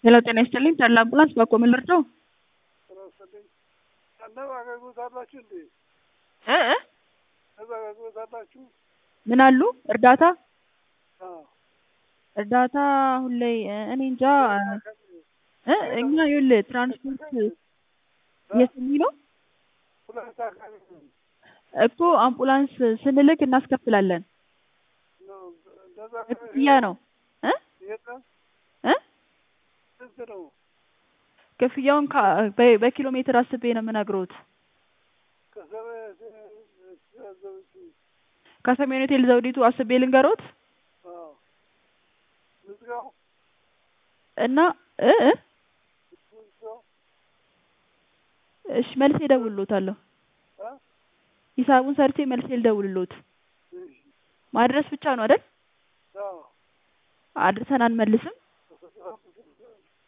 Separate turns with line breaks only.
ሄሎ ጤና ይስጥልኝ ተድላ አምቡላንስ በኮ ምን ልርዳው?
ስራስልኝ ያለው አገልግሎት አላችሁ እንዴ?
እ እ
እዛ አገልግሎት አላችሁ?
ምን አሉ እርዳታ
አዎ።
እርዳታ አሁን ላይ እ እኔ እንጃ እ እኛ ይኸውልህ ትራንስፖርት የት የሚለው
ሁለት አካባቢ ነው
እኮ አምቡላንስ ስንልክ እናስከፍላለን።
ነው እንደዛ
ክፍያ ነው እ
የለም
እ
ስንት ነው?
ክፍያውን ከ- በ- በኪሎ ሜትር አስቤ ነው የምነግሮት።
ከሰበት ዘውጭ
ከሰሜን ሆቴል ዘውዲቱ አስቤ ልንገሮት
አዎ ምዝጋው
እና እ እ
ምዝጋው
እሺ መልሴ እደውልልዎታለሁ።
አ
ሂሳቡን ሰርቼ መልሴ ልደውልልዎት።
እሺ
ማድረስ ብቻ ነው አይደል?
አዎ
አድርሰን አንመልስም።